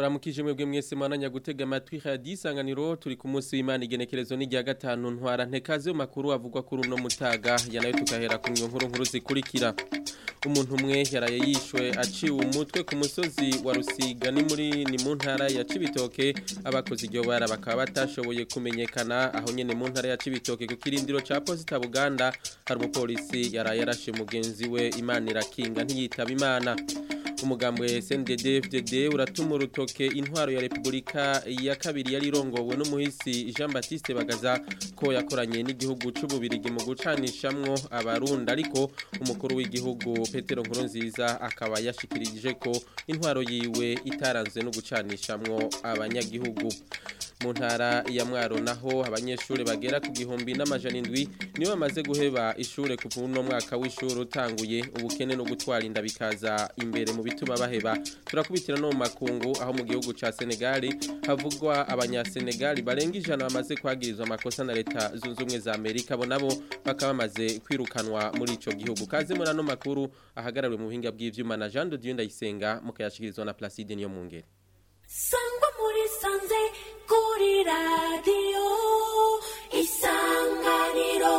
ndabaramukije mwebwe mwese mwananya gutega amatwi radio isanganiro turi ku munsi w'Imana igenekerezo ni rya gatanu ntwara ntekaze mu makuru avugwa kuri uno mutaga yanayo tukahera ku nkuru nkuru zikurikira umuntu umwe yaraye yishwe aciwe umutwe ku musozi wa Rusiga ni muri ni mu ntara ya Cibitoke abakoze iryo bara bakaba batashoboye kumenyekana aho nyene mu ntara ya Cibitoke ku kirindiro ca Posita Buganda hari umupolisi yaraye yarashe mugenzi we Imana irakinga ntiyitaba Imana umugambwe SNDD FDD uratuma urutoke intwaro ya Republika ya kabiri yari irongowe n'umuhisi Jean Baptiste Bagaza ko yakoranye n'igihugu c'ububirigi mu gucanishamwo abarundi ariko umukuru w'igihugu Petero Nkurunziza akaba yashikirije ko intwaro yiwe itaranzwe no gucanishamwo abanyagihugu mu ntara ya mwaro naho abanyeshuri bagera ku gihumbi n'amajana indwi nibo bamaze guheba ishure kuva uno mwaka w'ishuri utanguye ubukene no gutwara inda bikaza imbere mu bituma baheba turakubitira no mu makungu aho mu gihugu ca Senegal havugwa abanyasenegal barenga ijana bamaze kwagirizwa amakosa na leta zunze ubumwe za Amerika bo nabo bakaba bamaze kwirukanwa muri ico gihugu kaze muri ano makuru ahagarariwe mu buhinga bw'ivyuma na Jean de Dieu Ndayisenga mukayashikirizwa na Placide niyo mungere sangwa muri sanze kuri radiyo isanganiro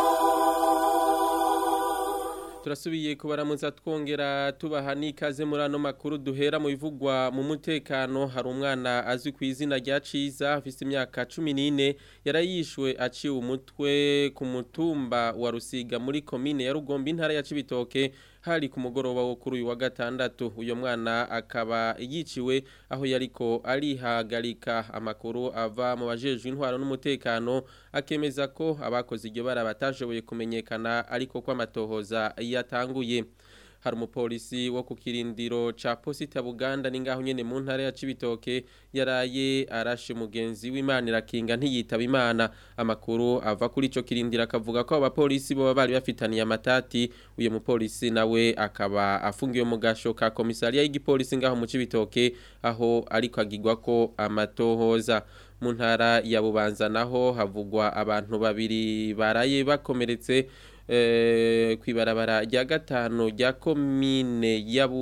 turasubiye kubaramuza twongera tubaha n'ikaze muri ano makuru duhera mu bivugwa mu mutekano hari umwana azwi ku izina rya ciza afite imyaka cumi n'ine yarayishwe aciwe umutwe ku mutumba wa rusiga muri komine ya rugombe intara ya cibitoke hari ku mugoroba wo kuri uyu wa gatandatu uyu mwana akaba yiciwe aho yariko arihagarika amakuru ava mu bajejwe intwaro n'umutekano akemeza ko abakoze iryo bara batashoboye kumenyekana ariko ko amatohoza yatanguye hari umupolisi wo ku kirindiro ca posita buganda ni ngaho nyene mu ntara ya cibitoke yaraye arashe mugenzi w'imana irakinga ntiyitaba imana amakuru ava kuri ico kirindiro akavuga ko abapolisi boba bari bafitaniye amatati uyo mupolisi nawe akaba afungiwe mu gasho ka komisariya y'igipolisi ngaho mu cibitoke aho ariko agirwa ko amatohoza mu ntara ya bubanza naho havugwa abantu babiri baraye bakomeretse kwibarabara rya gatanu rya komine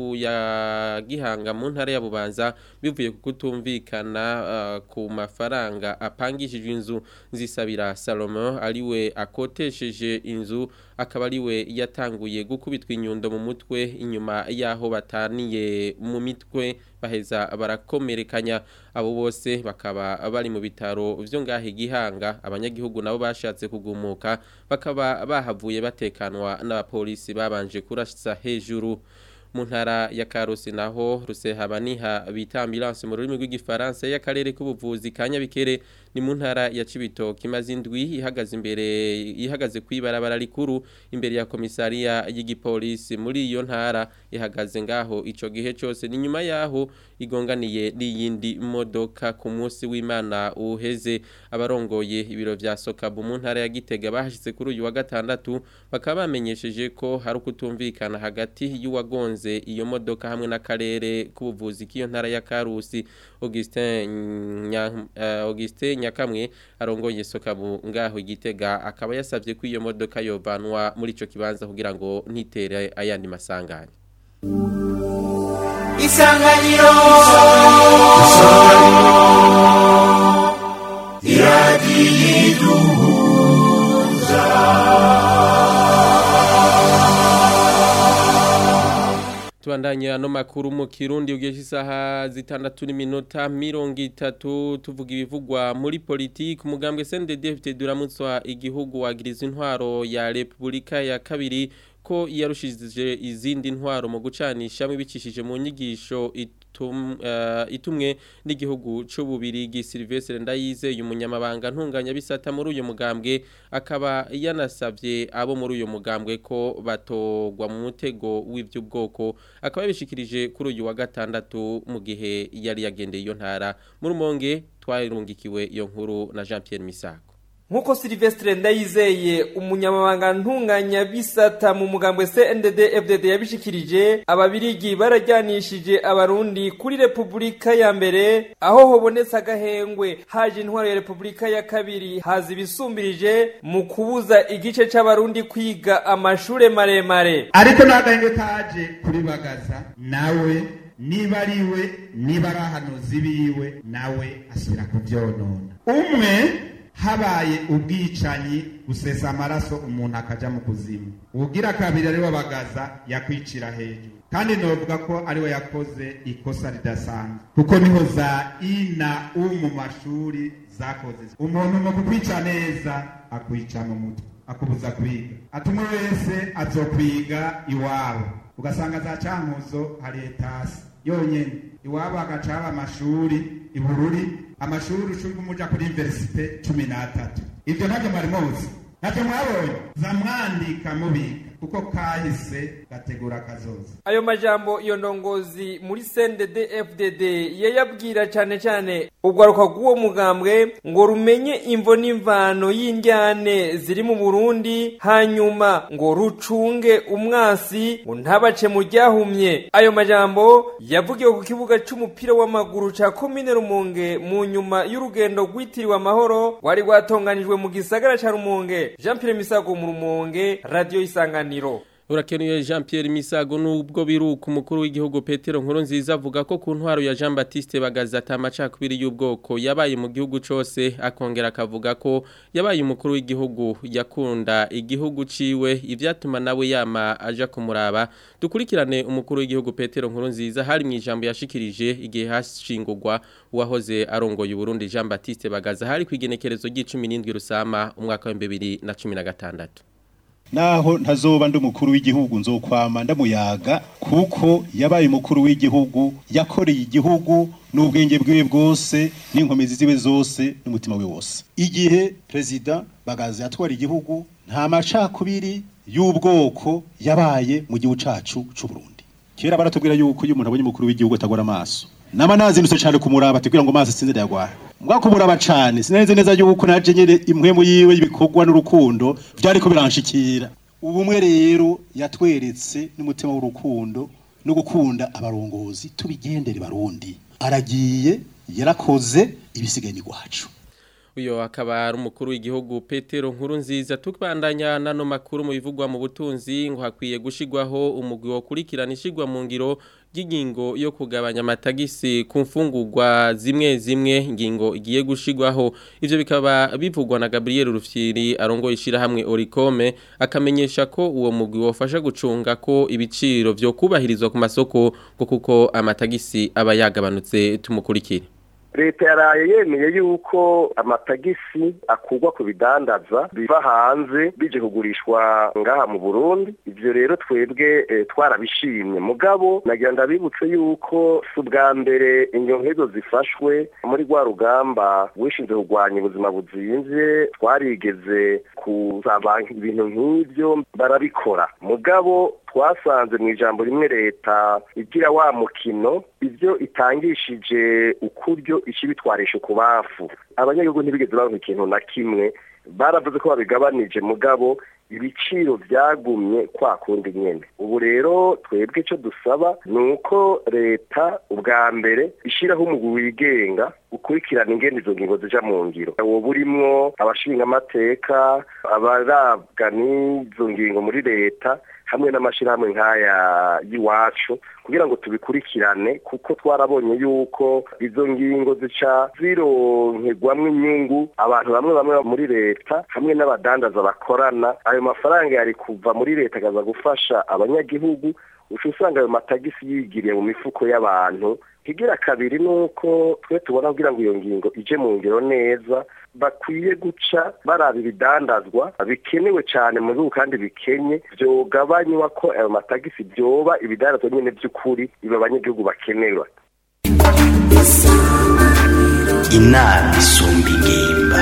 ya gihanga mu ntara ya bubanza bivuye ku kutumvikana ku mafaranga apangishijwe inzu zisabira salomo ariwe akotesheje inzu akaba ariwe yatanguye gukubitwa inyundo mu mutwe inyuma y'aho bataniye mu mitwe baheza barakomerekanya abo bose bakaba bari mu bitaro byo ngahe gihanga abanyagihugu nabo bashatse kugumuka bakaba bahavuye batekanwa n'abapolisi babanje kurasa hejuru mu ntara ya Karusi naho rusehabaniha bita ambulance mu rurimi rw'igifaransa y'akarere k'ubuvuzi kanyabikere ni mu ntara ya Cibitoke imaze indwi ihagaze imbere ihagaze kwibarabara rikuru imbere ya komisariya y'igipolisi muri iyo ntara ihagaze ngaho ico gihe cyose ni nyuma yaho igonganiye n'iyindi modoka ku munsi w'Imana uheze abarongoye ibiro vya Sokabu mu ntara ya Gitega bahashitse kuri uyu wa gatandatu bakaba bamenyesheje ko hari ukutumvikana hagati y'uwagonze iyo modoka hamwe n'akarere k'ubuvuzi k'iyo ntara ya Karusi Augustin Nya, uh, Augustin Nyakamwe arongoye Sokabu ngaho igitega akaba yasavye ko iyo modoka yovanwa muri ico kibanza kugira ngo ntitere ayandi masanganya Isanganiro tubandanya no makuru mu kirundi ugesha isaha zitandatu n'iminota mirongo itatu tuvuga ibivugwa muri politiki umugambwe CNDD-FDD duramutswa igihugu wagiriza intwaro ya Republika ya kabiri ko yarushije izindi ntwaro mu gucanisha bicishije mu nyigisho itum, uh, itumwe n'igihugu c'ububirigi Sylvestre Ndayizeye umunyamabanga ntunganya bisata muri uyu mugambwe akaba yanasavye abo muri uyu mugambwe ko batogwa mu mutego w'ivy'ubwoko akaba yabishikirije kuri uyu wa gatandatu mu gihe yari yagendeye iyo ntara muri umonge twarungikiwe iyo nkuru na Jean Pierre Misago nkuko Silvestre Ndayizeye umunyamabanga ntunganya bisata mu mugambwe CNDD FDD yabishikirije ababirigi barajyanishije abarundi kuri Republika ya mbere aho hobonetse agahengwe haje intwaro ya Republika ya kabiri haza ibisumbirije mu kubuza igice c'abarundi kwiga amashure maremare ariko n'agahenge kaje kuri bagaza nawe niba ari we niba ari ahanuzi biwe nawe asubira kubyonona umwe habaye ubwicanyi gusesa amaraso umuntu akaja mu kuzimu ugira kabiri ariwe bagaza yakwicira hejuru kandi novuga ko ariwe yakoze ikosa ridasanzwe kuko niho za i na u mu mashuri zakoze umuntu mu kukwica neza akwica mu mutwe akubuza kwiga ati umwe wese azokwiga iwabo ugasanga za cankuzo hari etasi yonyene iwabo hagaca haba amashuri ibururi amashuri ushurwa umuja kuri universite cumi n'atatu ivyo ntabyo mwari muzi ntacyo mwabonye zamwandika mubika kuko kahise gategura kazoza ayo majambo iyo ndongozi muri CNDD FDD yayabwira cyane cyane urwaruka rw'uwo mugambwe ngo rumenye imvo n'imvano y'indyane ziri mu Burundi hanyuma ngo rucunge umwasi ngo ntabace mu ryahumye ayo majambo yavugiwe ku kibuga c'umupira w'amaguru ca komine Rumonge mu nyuma y'urugendo rwitiriwe amahoro rwari rwatonganijwe mu gisagara ca Rumonge Jean Pierre Misago mu Rumonge radio isangano isanganiro Urakenuye Jean Pierre Misago nubwo biruka umukuru w'igihugu Petero Nkuru nziza avuga ko ku ntwaro ya Jean Baptiste bagaza atamacakubiri y'ubwoko yabaye mu gihugu cose akongera akavuga ko yabaye umukuru w'igihugu yakunda igihugu ciwe ivyatuma nawe yama aja kumuraba dukurikirane umukuru w'igihugu Petero Nkuru nziza hari mu ijambo yashikirije igihe hashingurwa uwahoze arongoye Burundi Jean Baptiste bagaza hari kwigenekerezo ry'icumi rusama umwaka wa 2016 naho ntazoba ndi umukuru w'igihugu nzokwama ndamuyaga kuko yabaye umukuru w'igihugu yakoreye igihugu n'ubwenge bwiwe bwose n'inkomezi ziwe zose n'umutima we wose igihe perezida bagaza yatwara igihugu nta macakubiri y'ubwoko yabaye mu gihugu cacu c'u Burundi kera baratubwira yuko iyo umuntu abonye umukuru w'igihugu atagora amaso nama nazindutse cyane kumuraba tubwira ngo amaso sinze yagwara mbwa kumuraba cyane sinenze neza yuko naje nyene impwemu yiwe ibikorwa n'urukundo byari ko biranshikira ubumwe rero yatweretse n'umutima w'urukundo no gukunda abarongozi tubigendere barundi aragiye yarakoze ibisigaye ni gwacu uyo akaba ari umukuru w'igihugu Petero nkuru nziza tukbandanya nano makuru mu bivugwa mu butunzi ngo hakwiye gushigwaho umugwi wo kurikirana ishigwa mu ngiro ry'ingingo yo kugabanya amatagisi ku mfungurwa zimwe zimwe ingingo igiye gushigwaho ivyo bikaba bivugwa na Gabriel Rufyiri arongo ishira hamwe Oricome akamenyesha ko uwo mugwi wofasha gucunga ko ibiciro vyo kubahirizwa ku masoko ngo kuko amatagisi aba yagabanutse tumukurikire leta yaraye yemeye yuko amatagisi akurwa ku bidandaza biva hanze bije kugurishwa ngaha mu Burundi ivyo rero twebwe e, twarabishimye mugabo nagira ndabibutse yuko si ubwa mbere inyonkezo zifashwe muri rwa rugamba wishinze kurwanya ubuzima buzimvye twarigeze kuzaba ibintu nk'ivyo barabikora mugabo twasanze mu ijambo rimwe leta igira wa mukino ibyo itangishije ukuryo ikibitwarisha ku bafu abanyagihugu ntibigeze bavuga ikintu na kimwe baravuze ko babigabanije mugabo ibiciro byagumye kwa kundi nyene ubu rero twebwe icyo dusaba ni uko leta ubwa mbere ishyiraho umugwi wigenga ukurikirana ingene izo ngingo zija mu ngiro uwo burimwo abashinga amateka abarabwa n'izo ngingo muri leta hamwe n'amashyirahamwe nk'aya y'iwacu kugira ngo tubikurikirane kuko twarabonye yuko izo ngingo zica zironkerwamwo inyungu abantu bamwe bamwe muri leta hamwe n'abadandaza bakorana ayo mafaranga yari kuva muri leta akaza gufasha abanyagihugu uca usanga ayo matagisi yigiriye mu mifuko y'abantu igira kabiri ni uko twe tubona kugira ngo iyo ngingo ije mu ngiro neza bakwiye guca baraba ibidandazwa bikenewe cyane mu gihugu kandi bikenye byogabanywa ko ayo matagisi byoba ibidandazwa nyine by'ukuri ibi abanyagihugu bakenerwa inama isumba ingimba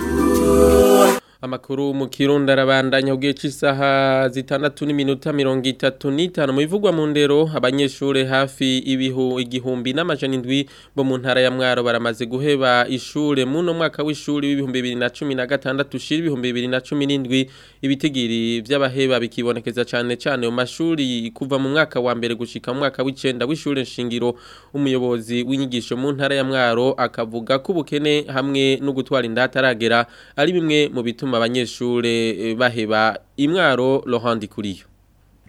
Amakuru mu Kirundi arabandanya ugiye cy'isaha zitandatu n'iminota mirongo itatu n'itanu mu bivugwa mu ndero abanyeshure hafi ibihu igihumbi n'amajana indwi bo mu ntara ya Mwaro baramaze guheba ishure mu no mwaka w'ishuri w'ibihumbi bibiri na cumi na gatandatu ushira ibihumbi bibiri na cumi n'indwi ibitigiri vy'abaheba bikibonekeza cane cane mu mashuri kuva mu mwaka wa mbere gushika mu mwaka w'icenda w'ishure nshingiro umuyobozi w'inyigisho mu ntara ya Mwaro akavuga ko ubukene hamwe no gutwara indata aragera ari bimwe mu bituma abanyeshure baheba imwaro Laurent Kuriyo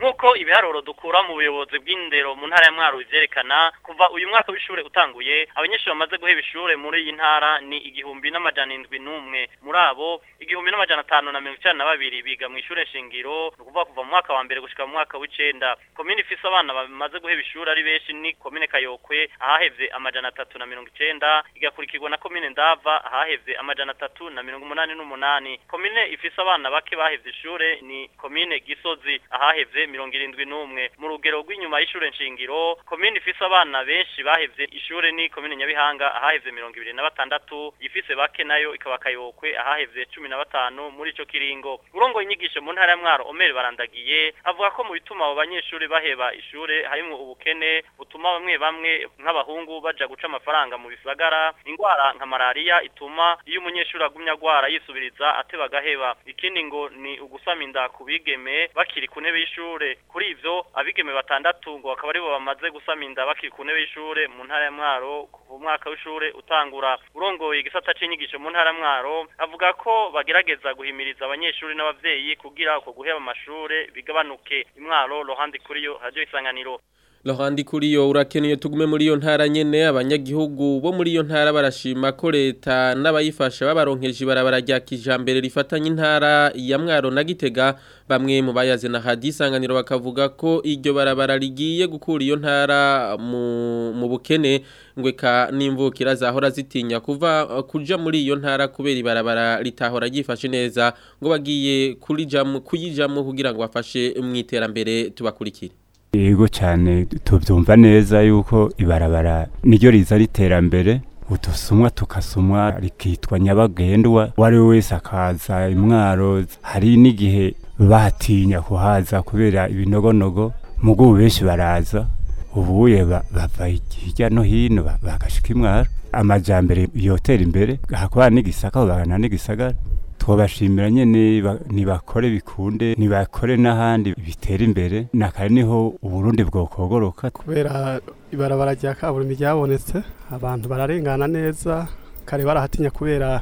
nk'uko ibiharuro dukura mu buyobozi bw'indero mu ntara ya mwaro bivyerekana kuva uyu mwaka w'ishure utanguye abanyeshuri bamaze guheba ishure muri iyi ntara ni igihumbi n'amajana indwi n'umwe muri abo igihumbi n'amajana atanu na mirongo icenda na babiri biga mu ishure shingiro ni ukuvuga kuva mu mwaka wa mbere gushika mu mwaka w'icenda komine ifise abana bamaze guheba ishure ari benshi ni komine kayokwe ahahevye amajana atatu na mirongo icenda igakurikirwa na komine ndava ahahevye amajana atatu na mirongo umunani n'umunani komine ifise abana bake bahevye ishure ni komine gisozi ahahevye mirongo irindwi n'umwe mu rugero rw'inyuma y'ishure nshingiro komine ifise abana benshi bahevye ishure ni komine nyabihanga ahahevye mirongo ibiri na batandatu ifise bake nayo ikaba kayokwe ahahevye cumi na batanu muri ico kiringo urongoye inyigisho mu ntara ya mwaro omeri barandagiye avuga ko mu bituma abo banyeshuri baheba ishure harimwo ubukene butuma bamwe bamwe nk'abahungu baja guca amafaranga mu bisagara ingwara nka malariya ituma iyo umunyeshuri agumya agwara yisubiriza ateba agaheba ikindi ngo ni ugusama inda ku bigeme bakiri ku ntebe y'ishure kuri ivyo abigeme batandatu ngo bakaba aribo bamaze gusama inda bakiri ku ntebe y'ishure mu ntara ya mwaro kuva umwaka w'ishure utangura urongoye igisata c'inyigisho mu ntara ya mwaro avuga ko bagerageza guhimiriza abanyeshuri n'abavyeyi kugira uko guheba amashure bigabanuke imwaro rohandi kuriyo radio isanganiro Lohandi kuriyo urakeneye tugume muri iyo ntara nyene abanyagihugu bo muri iyo ntara barashima ko leta n'abayifasha babaronkeje ibarabara rya kijambere rifatanye intara ya Mwaro na Gitega bamwe mu bayaze na hadisanganiro bakavuga ko iryo barabara rigiye gukura iyo ntara mu, mu bukene ngweka n'imvukira zahora zitinya kuva uh, kuja muri iyo ntara kubera ibarabara litahora ryifashe neza ngo bagiye kurijamwe kuyijamwe kugira ngo bafashe mu iterambere tubakurikire yego cyane tubyumva neza yuko ibarabara niryo riza riterambere udusumwa tukasumwa rikitwa nyabagendwa uwo ari we wese akaza imwaro hari n'igihe batinya kuhaza kubera ibinogonogo mugo benshi baraza ubuye bava hirya no hino bagashika imwaro amajambere yotera imbere hakaba n'igisaka bagana n'igisagara twabashimira nyene nibakore bikunde nibakore n'ahandi bitera imbere nakare niho uburundi bwokogoroka kubera ibarabara rya kaburimbi ryabonetse abantu bararengana neza kare barahatinya kubera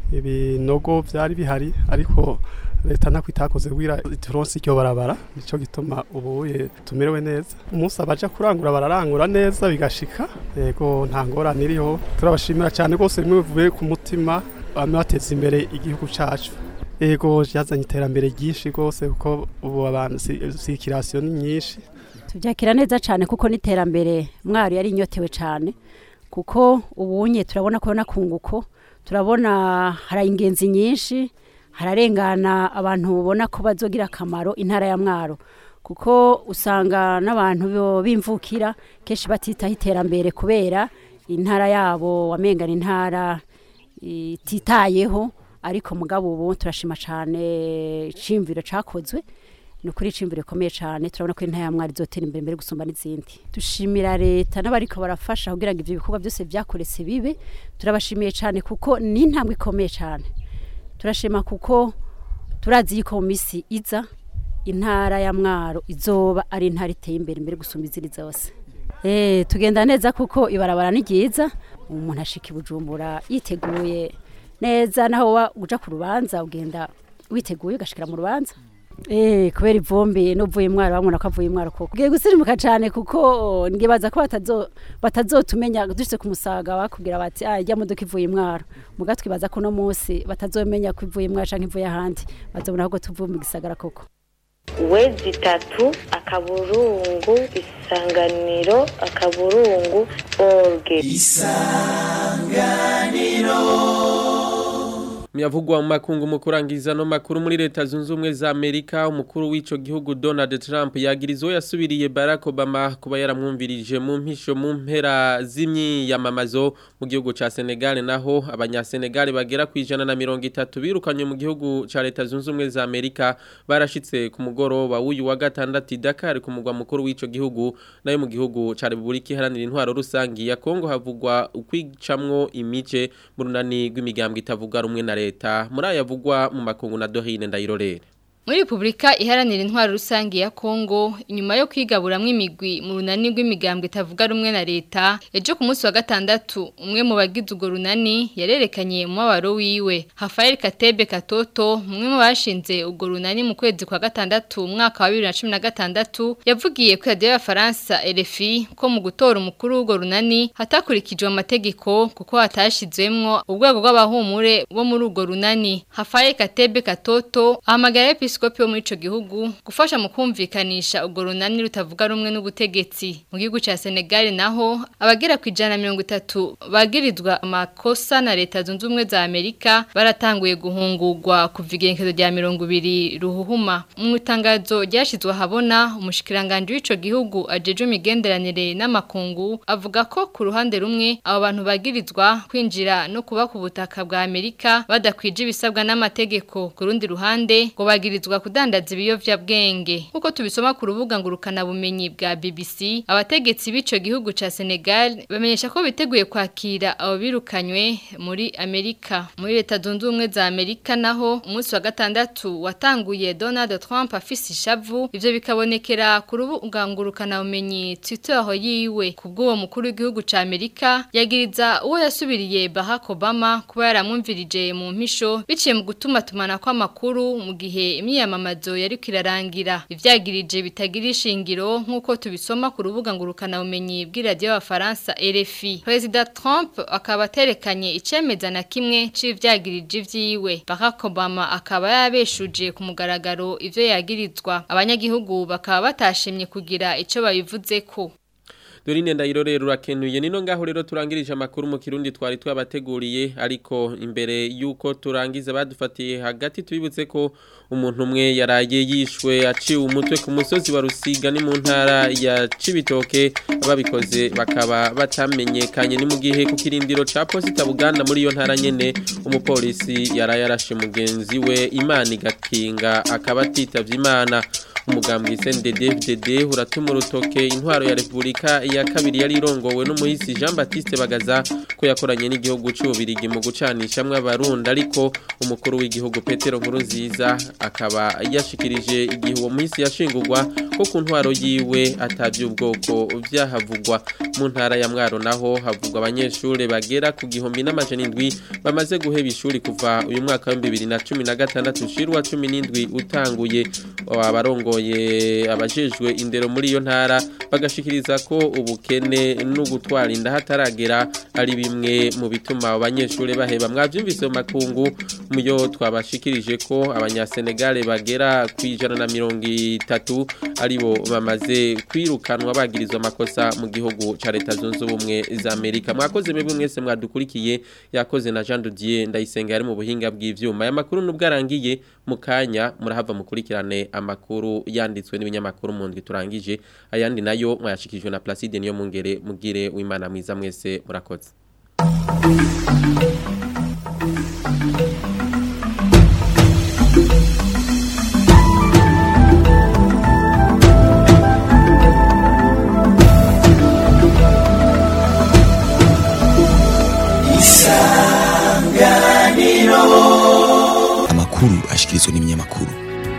ibinogo byari bihari ariko leta ntako itakoze kugira turonse iryo barabara nico gituma ubuye tumerewe neza umunsi abaja kurangura bararangura neza bigashika yego nta ngorane iriho turabashimira cyane rwose bimwe bivuye ku mutima bamwe bateza imbere igihugu cyacu yego yazanye iterambere ryinshi rwose kuko ubu abantu sikirasiyo ni nyinshi tubyakira neza cyane kuko n'iterambere mwari yari inyotewe cyane kuko ubunye turabona ko nakunguko turabona hari ingenzi nyinshi hararengana abantu babona ko bazogira akamaro intara ya mwaro kuko usanga n'abantu bimvukira kenshi batitaho iterambere kubera intara yabo wamengana intara ititayeho ariko mugabo ubu turashima cyane iciyumviro cyakozwe ni ukuri iciyumviro gikomeye cyane turabona ko intara ya mwari izotera imbere mbere gusumba n'izindi dushimira leta n'abariko barafasha kugira ngo ibyo bikorwa byose byakoretse bibe turabashimiye cyane kuko ni intambwe ikomeye cyane turashima kuko turazi yuko mu minsi iza intara ya mwaro izoba ari intara iteye imbere mbere gusumba izindi zose Eh tugenda neza kuko ibarabara ni ryiza umuntu ashika ibujumbura yiteguye neza naho uja ku rubanza ugenda witeguye ugashikira mu rubanza Eh kubera ivumbi n'uvuye mwaro bamubona ko avuye mwaro koko ugiye gusirimuka cyane kuko ngibaza ko batazo batazotumenya dushitse ku musaga bakubwira bati ah ijya modoka ivuye mwaro muga twibaza ko no munsi batazomenya ko ivuye mwaro canke ivuye ahandi bazobona ahubwo tuvuye mu gisagara koko wezi itatu akaburungu isanganiro akaburungu orge Miyavugwa mu makungu mu kurangiza no makuru muri leta zunze ubumwe za Amerika umukuru w'ico gihugu Donald Trump yagirizo yasubiriye Barack Obama kuba yaramwumvirije mu mpisho mu mpera z'imyiyamamazo mu gihugu ca Senegal naho abanyasenegal bagera ku ijana na mirongo itatu birukanywe mu gihugu ca leta zunze ubumwe za Amerika barashitse ku mugoroba w'uyu wa gatandatu i Dakar ku mugwa mukuru w'ico gihugu nayo mu gihugu ca Republika Iharanira Intwaro Rusangi ya Kongo havugwa ukwicamwo imice mu runani rw'imigambwe itavuga rumwe na leta muri ayavugwa mu makungu na Dorine Ndayirorere Muri Republika iharanira intwaro rusange ya Kongo inyuma yo kwigaburamwe imigwi mu runani rw'imigambwe itavuga rumwe na leta ejo ku munsi wa gatandatu umwe mu bagize urwo runani yarerekanye mu mabaro wiwe Rafael Katebe Katoto umwe mu bashinze urwo runani mu kwezi kwa gatandatu umwaka wa 2016 yavugiye ku radio ya Faransa RFI ko mu gutora umukuru w'urwo runani hatakurikijwe amategeko kuko hatashizwemwo ubwego bw'abahumure bo muri urwo runani Rafael Katebe Katoto ahamagara episkopi wo muri ico gihugu gufasha mu kumvikanisha urwo runani rutavuga rumwe n'ubutegetsi mu gihugu ca Senegal naho abagera ku ijana na mirongo itatu bagirizwa amakosa na leta zunze ubumwe za Amerika baratanguye guhungurwa kuva igenekezo rya mirongo ibiri ruhuhuma mu itangazo ryashizwe ahabona umushikiranganje w'ico gihugu ajeje imigenderanire n'amakungu avuga ko ku ruhande rumwe abo bantu bagirizwa kwinjira no kuba ku butaka bwa Amerika badakwije ibisabwa n'amategeko ku rundi ruhande ngo bagirizwa kudandaza ibiyovyabwenge nkuko tubisoma ku rubuga ngurukana bumenyi bwa BBC abategetsi b'ico gihugu ca Senegal bamenyesha ko biteguye kwakira abo birukanywe muri Amerika muri leta zunze ubumwe za Amerika naho umunsi wa gatandatu watanguye Donald Trump afise ishavu ivyo bikabonekera ku rubuga ngurukana bumenyi Twitter yiwe kubw'uwo mukuru w'igihugu ca Amerika yagiriza uwo yasubiriye Barack Obama kuba yaramwumvirije mu mpisho biciye mu gutuma tumana kw'amakuru mu gihe imyiyamamazo yari kirarangira ivyagirije bitagira ishingiro nk'uko tubisoma ku rubuga ngurukana bumenyi bw'iradiyo y'abafaransa RFI President Trump akaba aterekanye icemeza na kimwe c'ivyagirije vyiwe Barack Obama akaba yabeshuje ku mugaragaro ivyo yagirizwa abanyagihugu bakaba batashimye kugira ico babivuzeko Dorine ndayirorera urakenuye nino ngaho rero turangirije amakuru mu kirundi twari twabateguriye ariko imbere yuko turangiza badufatiye hagati tubibutse ko umuntu umwe yaraye yishwe aciwe umutwe ku musozi wa Rusiga ni mu ntara ya Cibitoke babikoze bakaba batamenyekanye ni mu gihe ku kirindiro ca Posita Buganda muri iyo ntara nyene umupolisi yaraye arashe mugenzi we Imana igakinga akaba atitavye Imana umugambwe CNDD-FDD uratuma urutoke intwaro ya Republika ya kabiri yari irongowe n'umuhisi Jean Baptiste Bagaza ko yakoranye n'igihugu c'ubirigi mu gucanishamwe abarundi ariko umukuru w'igihugu Petero Nkurunziza akaba yashikirije igihe uwo muhisi yashingurwa ko ku ntwaro yiwe atavye ubwoko vyahavugwa mu ntara ya Mwaro naho havugwa abanyeshure bagera ku gihumbi n'amajana indwi bamaze guheba ishuri kuva uyu mwaka wa 2016 ushirwa 17 utanguye abarongo ye abajejwe indero muri iyo ntara bagashikiriza ko ubukene no gutwara inda hataragera ari bimwe mu bituma abanyeshuri baheba mwavyumvise mu makungu muyo twabashikirije ko abanyasenegale bagera ku ijana na mirongo itatu aribo bamaze kwirukanwa bagirizwa amakosa mu gihugu ca leta zunze ubumwe za Amerika mwakoze mwebwe mwese mwadukurikiye yakoze na Jean Didier ndayisenga yari mu buhinga bw'ivyuma aya makuru nubwo arangiye mu kanya murahava mukurikirane amakuru yanditswe n'ibinyamakuru mu ndwi turangije ayandi nayo mwayashikijwe na Placide niyo mungere mugire w'Imana mwiza mwese murakoze amakuru ashikirizwa n'ibinyamakuru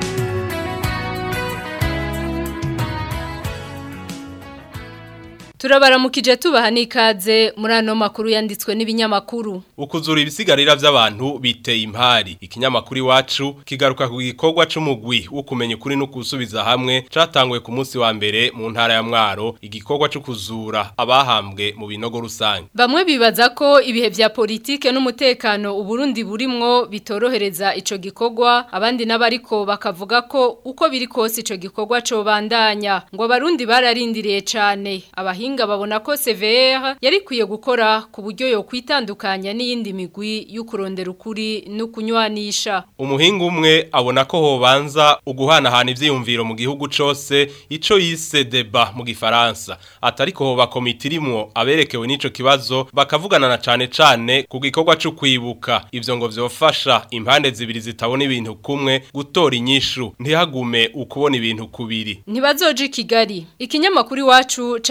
Turabaramukije tubaha n'ikaze muri ano makuru yanditswe n'ibinyamakuru. Ukuzura ibisigarira by'abantu biteye impari. Ikinyamakuru iwacu kigaruka ku gikorwa c'umugwi wo kumenya ukuri no kusubiza hamwe catanguye ku munsi wa mbere mu ntara ya Mwaro igikorwa cyo kuzura abahambwe mu binogo rusange. Bamwe bibaza ko ibihe vya politike n'umutekano uburundi burimwo bitorohereza ico gikorwa abandi n'abariko bakavuga ko uko biri kose ico gikorwa co bandanya ngo abarundi bararindiriye cane abahinga abahinga babona ko CVR yari kwiye gukora ku buryo yo kwitandukanya n'iyindi migwi y'ukurondera ukuri no kunywanisha Umuhinga umwe abona ko hobanza uguhanahana ivyiyumviro mu gihugu cose ico yise deba mu gifaransa atari ko hoba komite irimwo aberekewe n'ico kibazo bakavugana na cane cane ku gikorwa cyo kwibuka ivyo ngo vyofasha impande zibiri zitabona ibintu kumwe gutora inyishu ntihagume ukubona ibintu kubiri Ntibazoje Kigali ikinyamakuru iwacu candika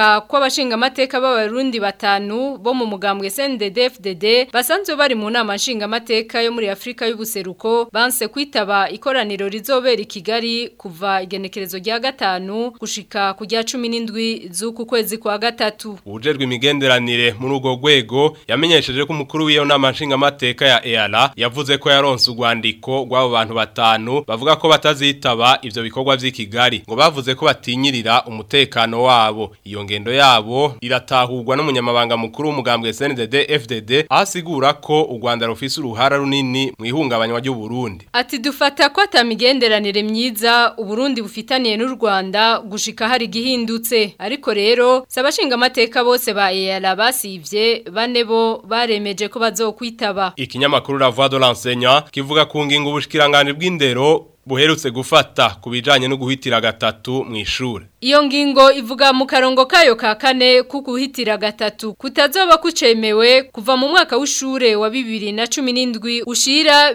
kwitaba kw'abashinga amateka b'abarundi batanu bo mu mugambwe CNDD-FDD basanzwe bari mu nama nshinga amateka yo muri Afrika y'ubuseruko banse kwitaba ikoraniro rizobera i Kigali kuva igenekerezo rya gatanu gushika ku rya 17 z'uku kwezi kwa gatatu Ujejwe imigenderanire muri ugo rwego yamenyesheje ko umukuru w'iyo nama nshinga amateka ya EALA yavuze ko yaronse urwandiko rw'abo bantu batanu bavuga ko batazitaba ivyo bikorwa vy'i Kigali ngo bavuze ko batinyirira umutekano wabo iyo ngendo yabo iratahurwa n'umunyamabanga mukuru w'umugambwe CNDD FDD asigura ko u Rwanda rufise uruhara runini mu ihungabanywa ry'u Burundi Ati dufata ko atamigenderanire myiza Uburundi bufitaniye n'u Rwanda gushika hari gihindutse ariko rero sabashinga amateka bose ba EALA basivye bane bo baremeje ko bazokwitaba Ikinyamakuru La Voix de l'enseignant kivuga ku ngingo ubushikiranganje bw'indero buherutse gufata ku bijanye no guhitira gatatu mu ishure Iyo ngingo ivuga mu karongo kayo ka kane kuguhitira gatatu kutazoba kucemewe kuva mu mwaka w'ishure wa 2017 ushira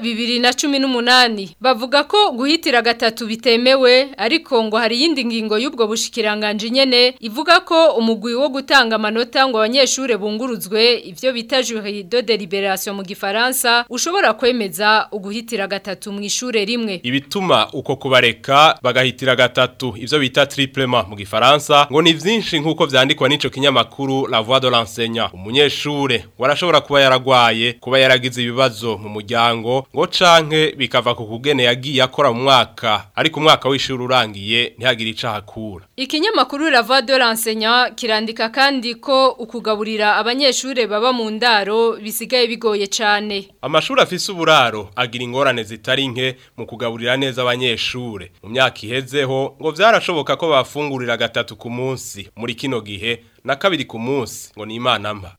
2018 bavuga ko guhitira gatatu bitemewe ariko ngo hari yindi ngingo y'ubwo bushikiranganje nyene ivuga ko umugwi wo gutanga amanota ngo abanyeshure bunguruzwe ivyo bita jury de délibération mu gifaransa ushobora kwemeza uguhitira gatatu mu ishure rimwe ibituma uko kubareka bagahitira gatatu ivyo bita triple mu gifaransa ngo ni vyinshi nkuko vyandikwa n'ico kinyamakuru La Voix de l'enseignant umunyeshure warashobora kuba yaragwaye kuba yaragize ibibazo mu muryango ngo canke bikava ku kugene yagiye akora mu mwaka ariko umwaka w'ishuri urangiye ntihagire ico hakura Ikinyamakuru La Voix de l'enseignant kirandika kandi ko ukugaburira abanyeshure baba mu ndaro bisigaye bigoye cane amashuri afise uburaro agira ingorane zitari nke mu kugaburira neza abanyeshure mu myaka ihezeho ngo vyarashoboka ko bafungurira gatatu ku munsi muri kino gihe na kabiri ku munsi ngo ni imana mba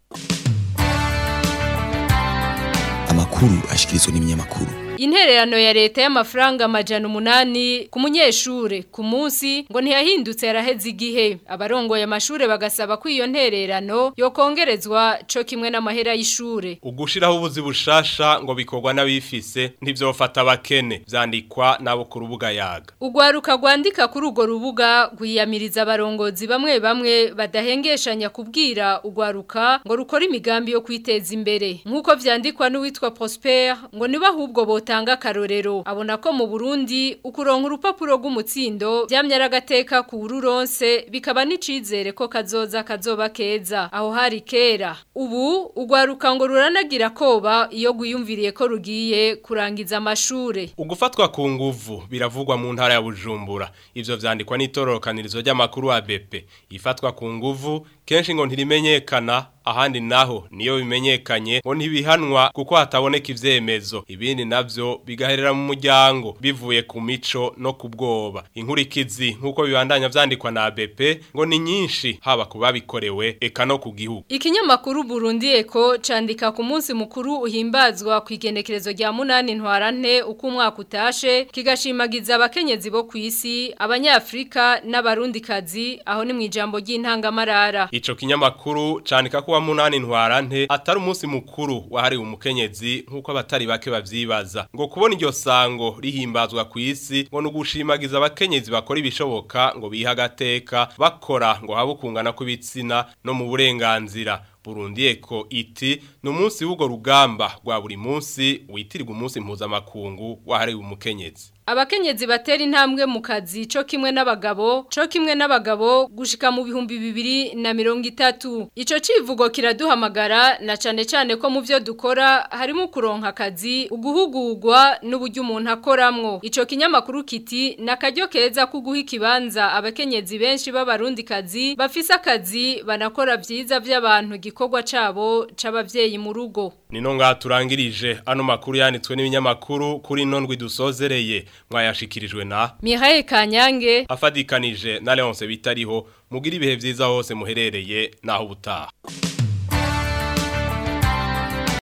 amakuru ashikirizwa n'ibinyamakuru Intererano ya leta y'amafaranga amajana umunani ku munyeshure ku munsi ngo ntiyahindutse yaraheze igihe abarongoye amashure bagasaba ko iyo ntererano yokongerezwa co kimwe n'amahera y'ishure ugushiraho ubuzi bushasha ngo bikorwa n'abifise ntivyofata abakene vyandikwa nabo ku rubuga yaga Ugwaruka rwandika kuri urwo rubuga gwiyamiriza abarongozi bamwe bamwe badahengeshanya kubwira ugwaruka ngo rukora imigambi yo kwiteza imbere nk'uko vyandikwa n'uwitwa Prosper ngo niba ahubwo botanga akarorero abona ko mu Burundi ukuronka urupapuro rw'umutsindo byamye aragateka ku ururonse bikaba n'icizere ko kazoza kazoba keza aho hari kera ubu ugwaruka ngo ruranagira koba iyo gwiyumviriye ko rugiye kurangiza amashure ugufatwa ku nguvu biravugwa mu ntara ya Bujumbura ivyo vyandikwa n'itororokanirizo ry'amakuru wa BP ifatwa ku nguvu kenshi ngo ntirimenyekana ahandi naho niyo bimenyekanye ngo ntibihanwa kuko hataboneka ivyemezo ibindi navyo bigaherera mu muryango bivuye ku mico no ku bwoba inkurikizi nk'uko bibandanya vyandikwa na BP ngo ni nyinshi haba ku babikorewe eka no ku gihugu Ikinyamakuru Burundi Eko candika ku munsi mukuru uhimbazwa ku igenekerezo rya munani ntwarante uko umwaka utashe kigashimagiza abakenyezi bo ku isi abanyafrika n'abarundikazi aho ni mu ijambo ry'intangamarara Ico kinyamakuru candika ko wa munani ntwarante atari umunsi mukuru wahariwe umukenyezi nk'uko abatari bake bavyibaza ngo kubona iryo sango rihimbazwa ku isi ngo nugushimagiza abakenyezi bakora ibishoboka ngo biha agateka bakora ngo habe ukungana kw'ibitsina no mu burenganzira Burundi eko iti ni umunsi w'ubwo rugamba rwa buri munsi witirirwa umunsi mpuzamakungu wahariwe umukenyezi Abakenyezi batera intambwe mu kazi co kimwe n'abagabo co kimwe n'abagabo gushika mu bihumbi bibiri na mirongo itatu ico civugo kiraduhamagara na cane cane ko mu vyo dukora harimo kuronka akazi uguhugurwa n'uburyo umuntu akoramwo ico kinyamakuru kiti nakaryo keza kuguha ikibanza abakenyezi benshi b'abarundi kazi bafise akazi banakora vyiza vy'abantu gikorwa cabo c'abavyeyi mu rugo Nino ngaha turangirije ano makuru yanditswe n'ibinyamakuru kuri nondwi dusozereye mwayashikirijwe na Mihaye Kanyange afadikanije na Leonce bitariho mugira ibihe vyiza hose muherereye naho ubutaha